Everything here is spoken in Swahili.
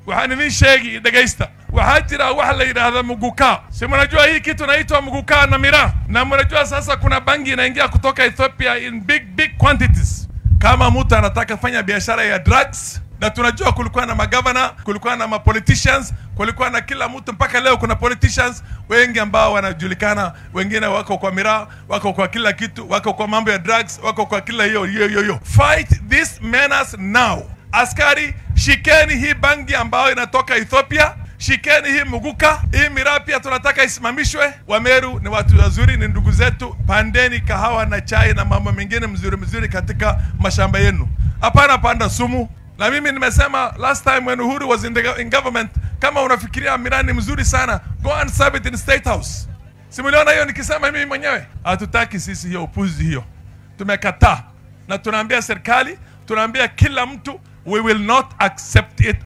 waxaan idin sheegi dhegaysta waxaa jira wax la yidhaahda muguka si mnajua hii kitu naitwa muguka na miraa na mnajua sasa kuna bangi inaingia kutoka ethiopia in big big quantities kama mtu anataka fanya biashara ya drugs na tunajua kulikuwa na magavana kulikuwa na mapoliticians kulikuwa na kila mtu mpaka leo kuna politicians wengi ambao wanajulikana wengine wako kwa miraa wako kwa kila kitu wako kwa mambo ya drugs wako kwa kila hiyo hiyo hiyo hiyo fight this menace now askari shikeni hii bangi ambayo inatoka ethiopia shikeni hii muguka hii miraa pia tunataka isimamishwe wameru ni watu wazuri ni ndugu zetu pandeni kahawa na chai na mambo mengine mzuri mzuri katika mashamba yenu hapana panda sumu na mimi nimesema last time when Uhuru was in, the, in government, kama unafikiria miraa ni mzuri sana, go and serve it in State House. Simuliona hiyo nikisema mimi mwenyewe? Hatutaki sisi hiyo upuzi hiyo, tumekataa na tunaambia serikali, tunaambia kila mtu, we will not accept it